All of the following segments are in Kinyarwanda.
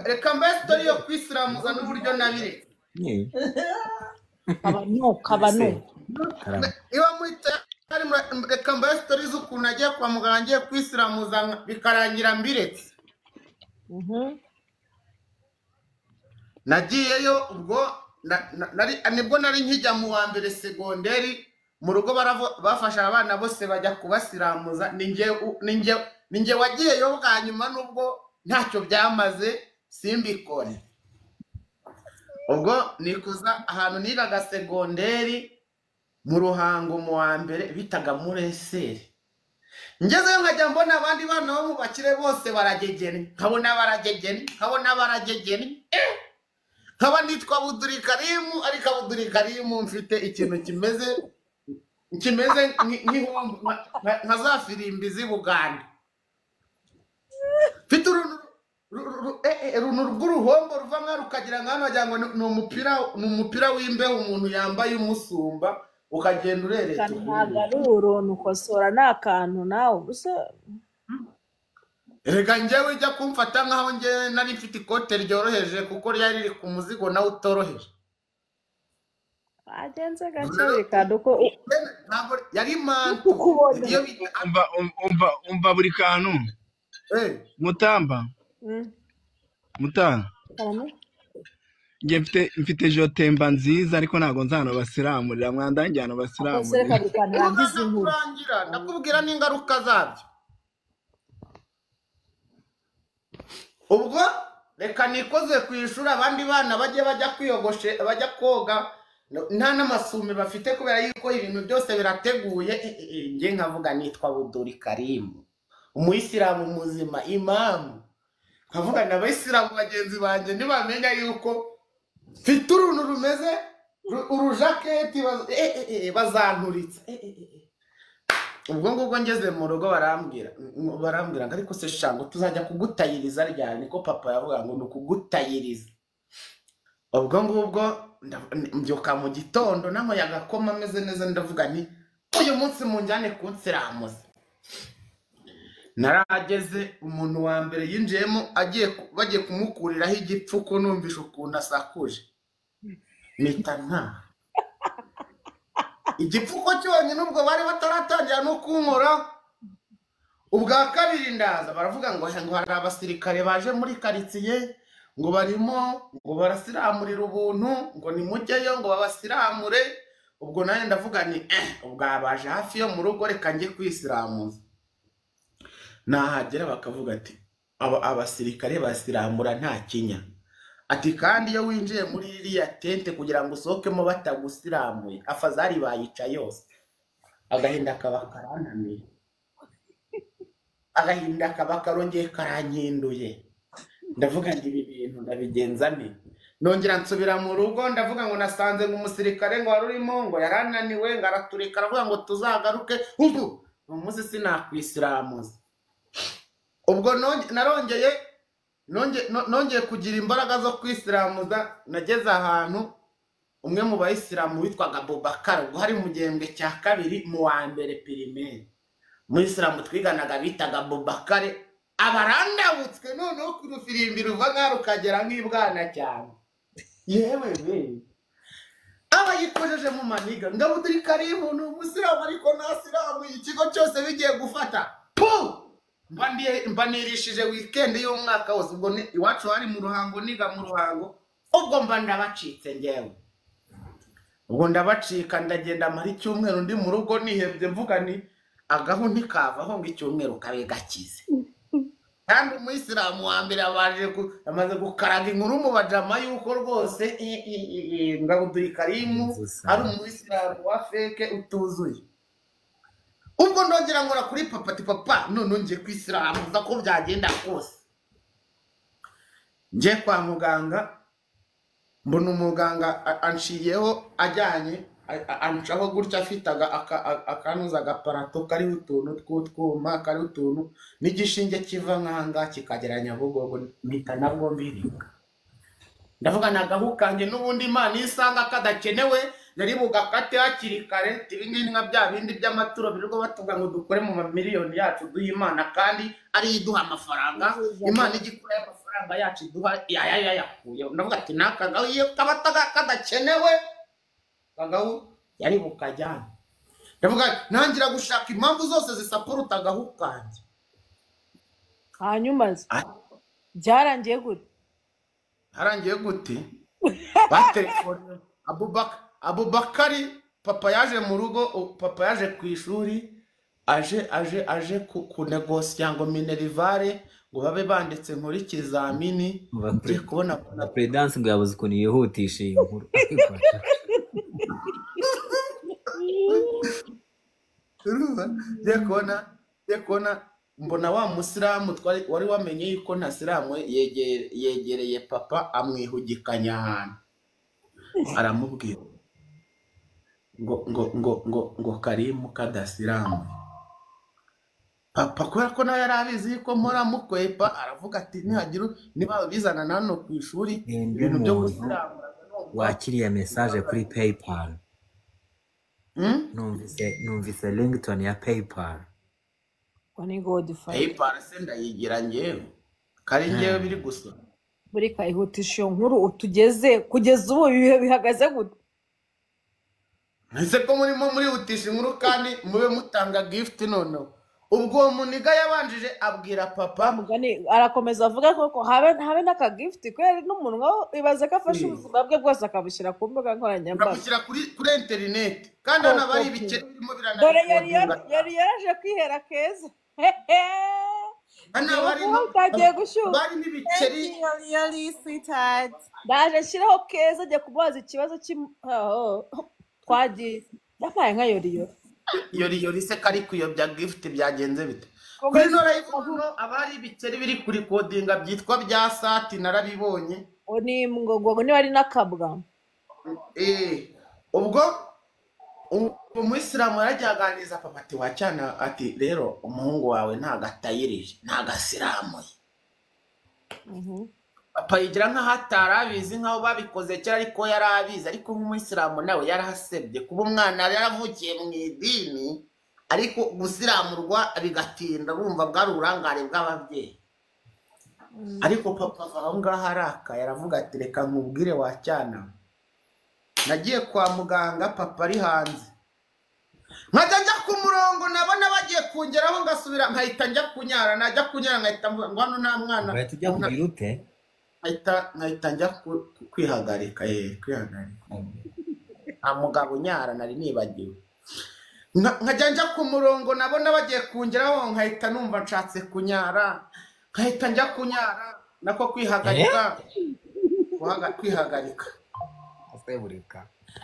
reka mbe sitori yo kwisiramuza n'uburyo nabiretse abanuka abanuka niba muri tayari reka mbe sitori z'ukuntu nagiye kwa muganga ngiye kwisiramuza bikarangira mbiretse nagiyeyo ubwo na- na- nari- nibwo nari nkijya mu wa mbere segonderi mu rugo baravo- bafashe abana bose bajya kubasiramuza ni njye u- ni njye- ni njye wagiyeyo bwa nyuma n'ubwo ntacyo byamaze simbikore ubwo nikuza ahantu nigaga segonderi mu ruhango mu wa mbere bitaga muri eseri ngezeyo nkajya mbona abandi bana bo mu bakire bose baragegeni nkabona baragegeni nkabona baragegeni eh! nkaba nitwa buduri karimu ariko buduri karimu mfite ikintu kimeze kimeze nki- nk'ihumbi- nka- nka- nka za firimbi z'i buganda mfite uruntu ru- ru- eh, eh, uruntu rw'uruhombo ruva nka rukagira nka hano wagira ngo ni- ni umupira ni umupira w'imbeho umuntu yambaye umusumba ukagenda urereta ntabwo ari uruntu ukosora ni akantu nawe gusa Erega njyewe ujya kumfata nkaho njye nari mfite ikote ryoroheje kuko ryari riri ku muzigo nawe utoroheje bagenze gake reka uko ntabwo yari manto ukubona iyo bi- umva umva umva buri kantu eh, mutamba Mm, mutanga karame. njye mfite mfite jotemba nziza ariko ntabwo nzano basiramurira mwandange hano kose reka basiramurira buri kantu ubu yangiza umaze inkuru kurangira ndakubwira n'ingaruka zabyo ubwo reka nikoze ku ishuri abandi bana bajye bajya kwiyogoshe bajya koga nta n'amasume bafite kubera yuko ibintu byose birateguye eh, eh, eh, njye nkavuga nitwa buduri karimu umuyisilamu muzima imamu nkavuga n'abayisilamu bagenzi banjye ntibamenya yuko mfite uruntu rumeze ru- urujaketi baz- eh, eh, eh, bazanturitse Eh, eh, eh, eh ubwo ngubwo ngeze mu rugo barambwira mm, barambwira ngo ariko se shango tuzajya kugutayiriza ryari niko papa yavuga ngo ni ukugutayiriza ubwo ngubwo nda- n- mbyuka mu gitondo n'amayaga akoma ameze neza ndavuga nti uyu munsi munjyane kunsiramuza narahageze umuntu wa mbere yinjiyemo agiye ku- bagiye kumukuriraho igipfuko numvishe ukuntu asakuje mpita ntaha igipfuko cyonyine ubwo bari bataratangira no kunkora ubwa kabiri ndaza baravuga ngo ngo hari abasirikare baje muri karitsiye ngo barimo ngo barasiramurira ubuntu ngo nimujyeyo ngo babasiramure ubwo nanjye ndavuga ni eh ubwo baje hafi yo mu rugo reka njye kwisiramuza nahagera bakavuga ati "Aba- abasirikare basiramura nta kinya ati kandi iyo winjiye muri ririya tente kugira ngo usohokemo batagusiramuye afazari bayica yose agahinda kaba karananiye agahinda kaba karongeye karankinduye ndavuga ngo ibi bintu ndabigenza nte nongera nsubira mu rugo ndavuga ngo nasanze ngo umusirikare ngo wari urimo ngo yarananiwe ngo araturika aravuga ngo tuzagaruke ubu ni umunsi sinakwisiramuza ubwo nonge- narongeye nonge- no- nongeye kugira imbaraga zo kwisiramuza nageze ahantu umwe mu bayisilamu witwaga bobakara ubwo hari mu gihembwe cya kabiri mu wa mbere pirimeri umuyisilamu twiganaga bitaga bobakare abarandabutswe noneho ku rufirimbi ruva nka rukagera nk'ibwana cyane yewe we aba yikojeje mu maniga ngabo turi karibu ni umusiramu ariko nta silamu ikigo cyose bigiye gufata puh mba ndi- mba nirishije wikendi y'umwaka wose ubwo ni- iwacu hari mu ruhango niga mu ruhango ubwo mba ndabacitse ngewe ubwo ndabacika ndagenda mara icyumweru ndi mu rugo nihebye mvuga ni agahu ntikavaho ngo icyumweru kabe gakize kandi umuyisilamu wa mbere yabanje gu- yamaze gukaraga inkuru mu bajama yuko rwose i- i- i- i- ngabuduri karimu ari umuyisilamu wa feke utuzuye ubwo ndongera nkora kuri papa ati papa none ngiye kwisiramuza ko byagenda kose njye kwa muganga mbona umuganga a- anciyeho ajyanye a- a- ancaho gutya afite aga- aka- a- akanuza agaparato kariho utuntu tw'utwuma kariho utuntu n'igishinge kiva nk'ahangaha kikagera nyabugogo mpita nabwo mbiringa ndavuga nagahu kanjye n'ubundi imana iyo isanga kadakenewe yari bugakate hakiri kare ibi ngibi nka bya bindi by'amaturo birirwa batuvuga ngo dukore mu mamiliyoni yacu duhe imana kandi ariyo iduha amafaranga imana igikora amafaranga amafaranga yacu duha yaya yayakuyeho ndavuga ati n'aka gahu iyo kaba taka- kadakenewe akagahu yari bukajyane ndavuga ati, ntangira gushaka impamvu zose zisaporuta agahu kanjye hanyuma se, Ah. byarangiye gute harangiye gute baterefone abubaka abubakari papa yaje mu rugo u- papa yaje ku ishuri aje aje aje ku- kunegosiya ngo minerivare ngo babe banditse nkore ikizamini Mu ba- ngiye kubona na peredanse bwabuze ukuntu yihutisha iyi nkuru Urumva? ngiye kubona ngiye kubona mbona wa musilamu twari wari wamenye yuko nta silamu yegere- yegereye papa amwihugikanya ahantu aramubwira ngo ngo ngo ngo ngo karimu kadasilamu papa kubera ko nawe yari abizi yuko mpora mukwepa aravuga ati nihagira u- niba bizana na hano ku ishuri Ni undi ibintu byo muntu gusilamu wakiriye mesaje kuri paypal Hmm? numvise numvise rington ya paypal ngo ni godifaya paypal se ndayigira ngewe kari ngewe biri gusa buri kayihutisha iyo nkuru utugeze kugeza ubu ibihe bihagaze gute ese ko murimo murihutisha inkuru kandi mube mutanga gift noneho ubwo uwo muniga yabanjije abwira papa mugani arakomeza avuga koko habe habe n'akagifuti kubera n'umuntu nkawe ibaze ko afashe Mm. ubuzima bwe bwose akabushyira ku mbuga nkoranyambaga bakabushyira kuri kuri interineti kandi hano haba hari ibikeri birimo dore yari yari biranakodinga yari yaje kwihera keza hehe hano haba hari ubu bwagiye gushyuha bari n'ibikeri ndaje nshyiraho keza ajya kumubaza ikibazo cy'imu oh, oh, twagiye yampaye nka yoriyori yori yori se kari kuyobya gift byagenze bite kuri Komeza no live hano haba hari ibikeri biri kuri kodinga byitwa bya sati narabibonye ngo ni ngo ngo niba ari n'akabwa Eh, ubwo u- umuyisilamu yaragiye aganiriza papa ati wacyana ati rero umuhungu wawe ntagatayirije ntagasiramuye Mhm. papa yigira nk'aho atari abizi nk'aho babikoze kera ariko yari abizi ariko nk'umuyisilamu nawe yarahasebye kuba umwana yari yaravukiye mu idini ariko gusiramurwa bigatinda bumva bwari uburangare bw'ababyeyi ariko papa ava aho ngaho arakaye aravuga ati reka nkubwire wacyana we." nagiye kwa muganga papa ari hanze nkajya njya ku murongo nabona bagiye kungeraho ngasubira nkahita njya kunyara najya kunyara nkahita mvuga ngo hano nta mwana uhita ujya kugira ute nkahita nkahita njya ku- ku- kwihagarika eh kwihagarika nta mugabo unyara nari nibagiwe Nka- nkajya njya ku murongo nabona bagiye kungeraho nkahita numva nshatse kunyara nkahita njya kunyara nako kwihagarika Guhaga- kwihagarika aseburika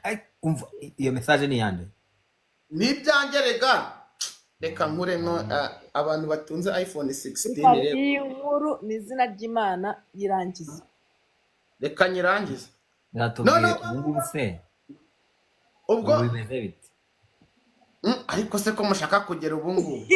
Ai, umva i- iyo mesaje ni iyande ni ibyanjye rega reka nkuremo ah, abantu batunze iphone 16 rero iyi nkuru ni izina ry'imana yirangiza reka nyirangize No, biratubwiye no, no. ubu ngubu se ubwo ubu bimeze bite Mm, ariko se ko mushaka kugera ubu ngubu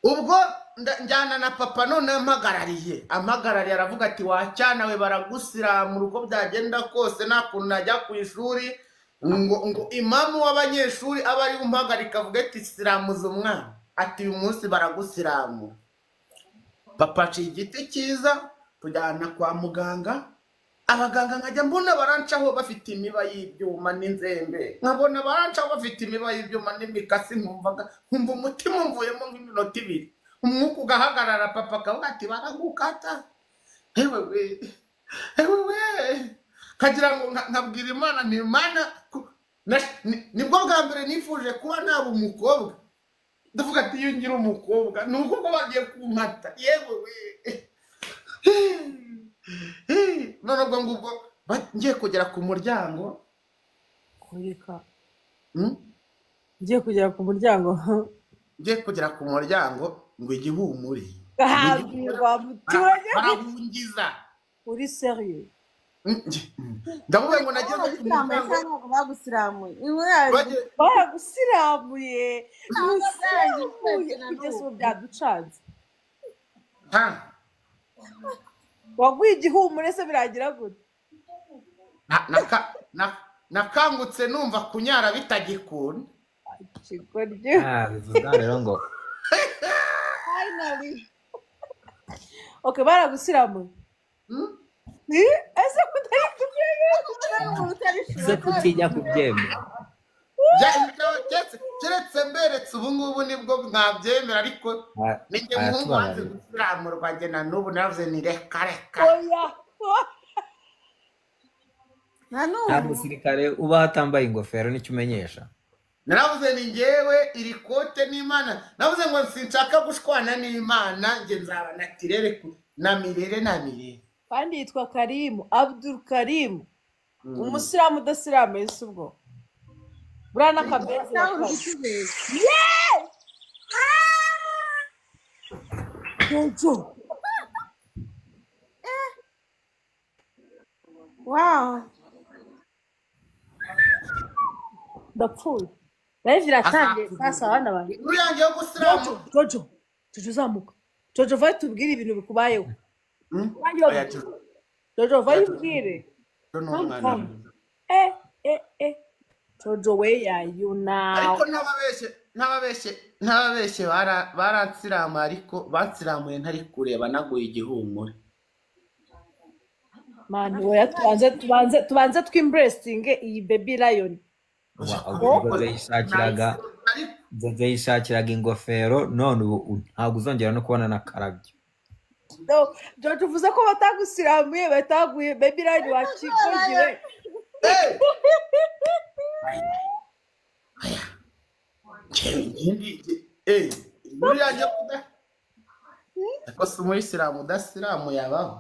ubwo nda- njyana na papa none ampagarariye ampagarariye aravuga ati wacyana we baragusiramura uko byagenda kose nta kuntu najya ku ishuri ngo ngo imamu w'abanyeshuri aba ari umpagarika avuga ati siramuza umwana ati uyu munsi baragusiramura papa aciye igiti cyiza tujyana kwa muganga abaganga nkajya mbona barancaho bafite imiba y'ibyuma n'inzembe nkabona barancaho bafite imiba y'ibyuma n'imikasi nkumvaga nkumva umutima umvuyemo nk'iminota ibiri umwuka ugahagarara papa akavuga ati baragukata ewe we ewe we nkagira ngo nka- nkabwira imana ni imana ku- na- ni- nibwo bwa mbere nifuje kuba naba umukobwa ndavuga ati iyo ngira umukobwa ni ukuko bagiye kumata yewe we none ubwo ngubwo ba- ngiye kugera ku muryango kureka mm, ngiye kugera ku muryango ngiye kugera ku muryango ngo igihumure ahambirwa muturage barahungiza uri seriye Mm, nge- mm. ndavuga ngo nageze ku muryango bagiye- baragusiramuye Ntabwo musiramuye byari kugeza ubu byaducanze ha, waguye igihumure se biragira gute na- naka- na- nakangutse numva kunyara bitagikunda ikigoryi Ah, bivuga rero ngo oke baragusiramuye Eh, ese kutari kubyemera kugira ngo ze kutinya kubyemera keretse mberetse ubu ngubu nibwo mwabyemera ariko Ah, ninjye ah, muhungu wanze yatubaraye. gusiramurwa njye na n'ubu naravuze ni reka reka oya nta nta n'ubu musirikare ubaho atambaye ingofero nicyo umenyesha naravuze ni njyewe iri kote n'imana navuze ngo sinshaka gushwana n'imana njye nzaba na tirere ku- na mirere na mirere kandi yitwa karimu abdul karimu umusiramu udasiramu ese ubwo buriya n'akabezi nawe uri bakazi. ikizere jojo wawu ndapfuye live iratangiye sasa abana banjye inkuru yanjye yo jojo gusiramurwa jojo jojo zamuka jojo vayo tubwire ibintu bikubayeho Hmm? Kandi bavuga- Oya, Jojo, jojo vayo ubwire Jojo ni umwana Come, come. eh eh eh jojo we yayu nawe ariko n'ababeshye n'ababeshye n'ababeshye bara- baransiramuye ariko bansiramuye ntari kureba naguye igihumure mani oya tubanze tubanze tubanze twimburesinge iyi baby lion ubwo yishakiraga Ariko- Jojo yishakiraga ingofero none ubu u- ntabwo uzongera no kubona na karabyo No, George uvuze ko batagusiramuye bataguye baby lion wakigogiwe Eh! Aya. Aya. Njyewe ngindi- eh, inkuru yanjye yo kuda- Ariko si umuyisilamu udasiramu yabaho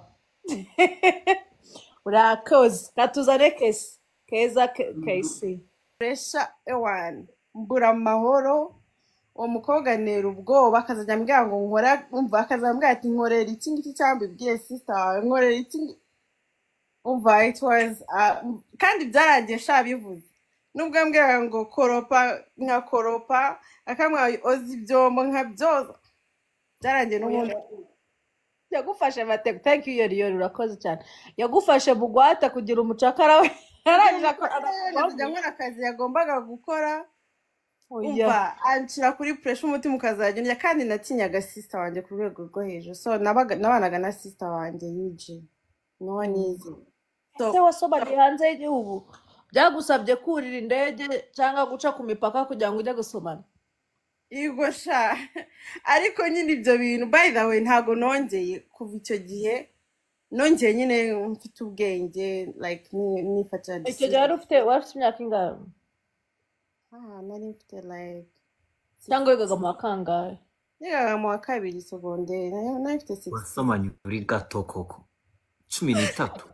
urakoze katuzane kesi keza ke- kesi furesha ewani mbura amahoro uwo mukobwa antera ubwoba akazajya ambwira ngo nkora umva akazajya ambwira ati nkorera iki ngiki cyangwa ibwiye sisita wawe nkorera iki ngi-" umva it was uh, kandi byarangiye sha bivuze nubwo ambwira ngo koropa nkakoropa akambwira ngo oza ibyombo nkabyoza byarangiye n'ubundi yagufashe mateko thank you yoriyori urakoze cyane yagufashe bugwate kugira umucakara we yarangije akora akajya nkora akazi yagombaga gukora Oya. umva anshyira kuri puresha umutima ukazajya urya kandi natinyaga sisita wanjye ku rwego rwo hejuru so nabaga- nabanaga na sisita wanjye yuje nuwo nizi So, ese wasomaga hanze y'igihugu byagusabye kurira indege cyangwa guca ku mipaka kugira ngo ujye gusomana yego sha ariko nyine ibyo bintu by the way ntabwo nongeye kuva icyo gihe nongeye nyine mfite ubwenge like ni- nifatira icyo decision. gihe wari ufite wari ufite imyaka ingahe Ah, nari mfite like cyangwa wigaga mu wa kangahe nigaga mu wa kabiri segonderi nari nari mfite six wasomanye uri gato koko cumi n'itatu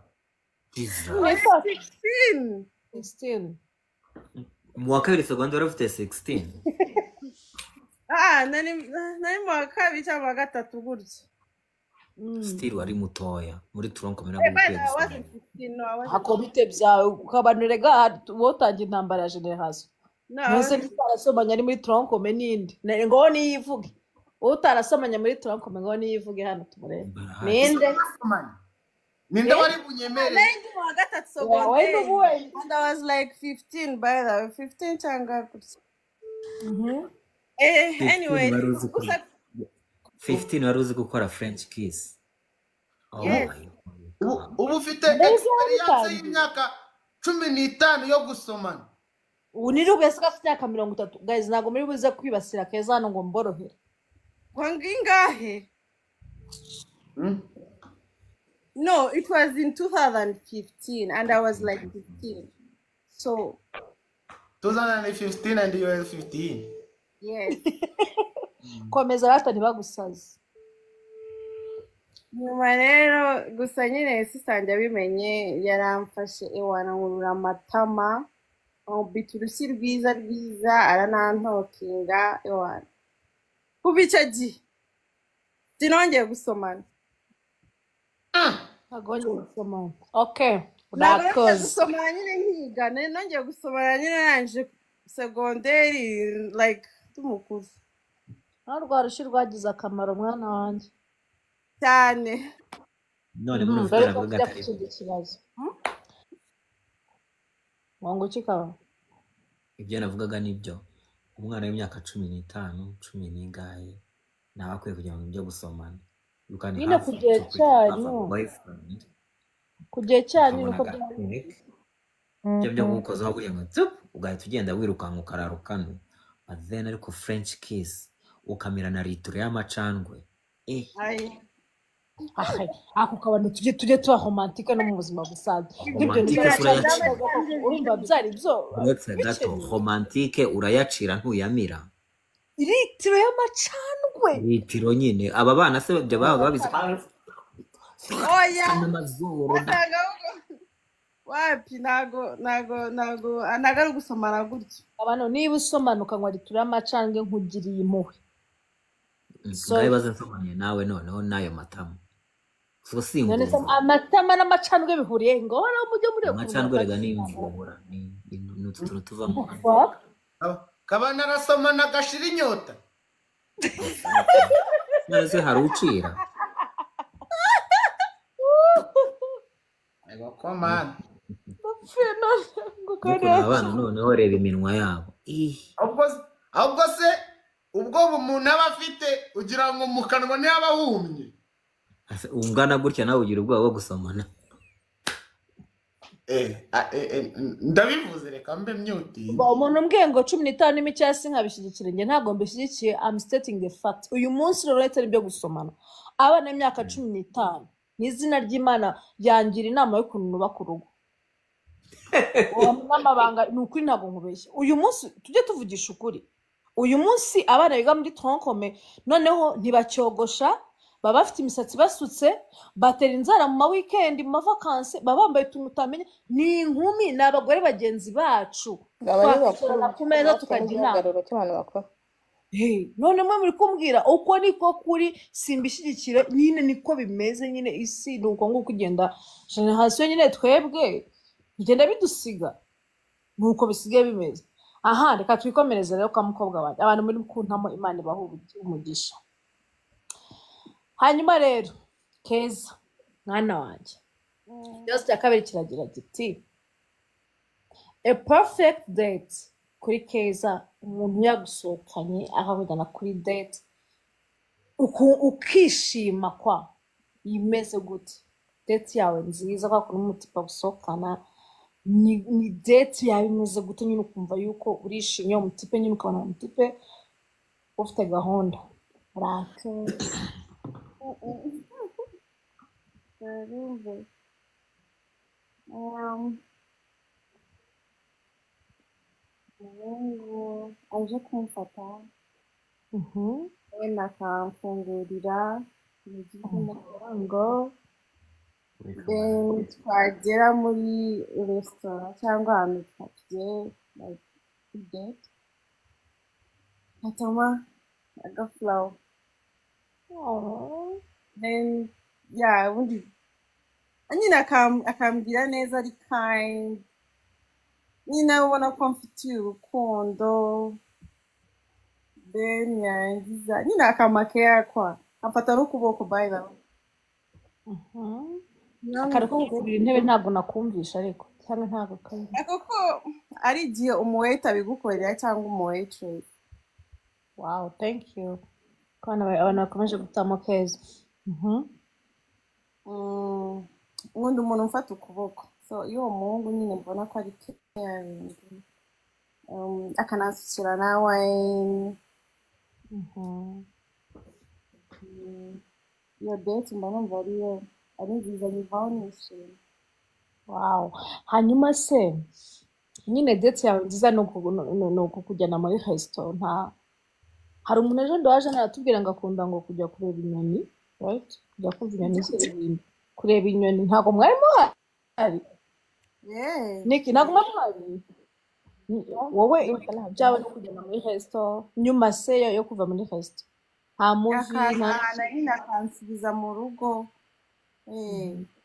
Jesus. sixteen 16 mu wa kabiri segonderi wari ufite 16 ah nari nari mu wa kabiri cyangwa mu wa gatatu gutya Mm. sitiri wari mutoya muri turonkomera Hey, but I wasn't 16, no, I wasn't. akobite byawe ukabanurega wotange intambara ya generasiyo No, I ntuse wasn't. ntitarasomanya ari muri turankome n'indi Ne- ngo niyivuge utarasomanya muri turankome ngo niyivuge hano tumurebe ninde Basomanye. ninde wari bunyemereye Nine mu wa gatatu Wa- secondaire. wari n'ubuwe And I was like 15 by the way, 15 cyangwa gutya. Mhm. Eh, 15 anyway, wari uzi gusa kurya. 15 wari uzi gukora french kiss Oh Yes. my God. ubu ubu ufite Mbega experience wabitangiye? y'imyaka cumi n'itanu yo gusomana ubu ni rubwe se gafite imyaka mirongo itatu gahizi ntabwo muri buze kwibasira keza hano ngo mborohere wanga ingahe? Hmm? No, it was in 2015 and I was like 15. So, 2015 and you were 15 yes. komeza rata ntibagusaze nyuma rero gusa nyine sisange abimenye yaramfashe iwanankurura amatama ambita urushyi rwiza rwiza aranantokinga iwana kuva icyo gihe sinongeye gusomana ntabwo wongeye gusomana oke Ntabwo nongeye urakoze gusomana nyine nkiga nari nongeye gusomana nyine narangije segonderi like tumukuru nawe rwa rushyi rwagize akamaro mwana wanjye cyane none muri Mhm, ufite dore ko aravuga tujya ku atari kindi kibazo wangu kikaba ibyo navugaga nibyo umwana w'imyaka cumi n'itanu cumi n'ingahe ntawe akwiye kugira ngo ibyo gusomana You can Nyine have ku some gihe talk with have a cyanyu boyfriend ku gihe cyanyu ukabona nuko agakungu ibyo byo gukozaho buhema ugahita ugenda wirukanka ukararukanwe but then ariko french kiss ukamira na litiro y'amacandwe eh ayi ako kabano tujye tujye tuba romantike no mu buzima busanzwe nk'ibyo ibyo romantike nibyo bya sura cyane yacira cyangwa koko urumva byari byo uretse gato bikenewe romantike urayacira ntuyamira litiro y'amacandwe litiro nyine aba bana se ibyo baba babizi oya kandi amazuru da ntago ahubwo wapi ntago ntago ntago ntago ari gusomana gutya abantu niba usomana ukanywa litiro y'amacandwe nkugiriye impuhwe ngayo sori bazasomanye nawe noneho n'ayo matamu so si none se ingumvura amatama n'amacandwe bihuriye ngaho mujye mureba ukuntu amacandwe rega ni imvubura ni ni- ni utu tuntu tuva mu kanwa bwa kaba narasomana gashira inyota none se hari ucira ego komana Napfuye none ariko ngo ukore ni abana iki? noneho reba iminwa yabo Ih, ahubwo ahubwo se ubwo umuntu aba afite ugira ngo mu kanwa niyo aba ahumye ase- ungana gutya nawe ugira ubwoba bwo gusomana Eh, a- eh, eh, ndabivuze reka mbe myutingi Ba- umuntu umbwiye ngo cumi n'itanu irimo icyasi nkabishyigikira njye ntabwo mbishyigikiye am stating the fact uyu munsi rero uretse n'ibyo gusomana abana b'imyaka cumi n'itanu n'izina ry'imana yangira inama y'ukuntu nubaka urugo uwo n'amabanga ni ukuri ntabwo nkubeshye uyu munsi tujye tuvugisha ukuri uyu munsi abana biga muri tronkome noneho ntibacyogosha baba bafite imisatsi basutse batera inzara mu ma weekend mu mavakansi baba bambaye utuntu utamenya ni inkumi ni abagore bagenzi bacu aba ari bakuru twakwicarana ku meza batari tukajya inama igihagararo cy'abantu bakuru Hey, none mwe muri kumbwira uko niko kuri simbishyigikira nyine niko bimeze nyine isi ni uko nguko igenda generasiyo nyine twebwe bigenda bidusiga nuko bisigaye bimeze aha reka twikomereze rero kwa mukobwa wanjye abantu muri kuntamo imana ibaha ubu- umugisha hanyuma rero keza mwana wanjye ikibazo cya kabiri kiragira giti a perfect date kuri keza umuntu yagusohokanye akakujyana kuri date uku- ukishima kwa imeze gute date yawe nziza kwa kuntu umutipa gusohokana ni ni date yawe imeze gute nyine ukumva yuko urishimye umutipe nyine ukabona umutipe ufite gahunda rakeye umuhungu aje kumfata Mhm. wenda akamfungurira yagize amafaranga Wifungura. then twagera muri resitora cyangwa ahantu tugiye like date nkatama agafurawo Oh. then ya ubundi nyine akam- akambwira neza ari kind nyine ubona ko mfitiye urukundo then yarangiza nyine akamakera kwa amfata n'ukuboko by the way Mhm. akantu ko nyamuneka gukurura intebe ntabwo nakumvisha ariko cyangwa ntabwo kari ariko ko ari igihe umuweta abigukorera cyangwa umuwetiresi wow thank you ko abantu abantu bakomeje gutamo keza Mhm. ubundi umuntu umfata ukuboko so iyo uwo muhungu nyine mbona ko ari caring um, akanasukira na wayini Mhm. Mm, iyo deti mba numva ariyo ari nziza nyivaho nishimye wow hanyuma se nyine date yawe nziza ni uku- ni- ni- ni ukukujyana muri resitora nta hari umuntu ejo waje aratubwira ngo akunda ngo kujya kureba inyoni right kujya kumva inyoni ziririmba kureba inyoni ntabwo mwari muhari yeee niki ntabwo mwari muhari Ni- wowe deti ntabwo byawe no nzi kujyana muri resitora nyuma se yo yo kuva muri resitora nta muvi nta akazana nyine akansubiza mu rugo yeee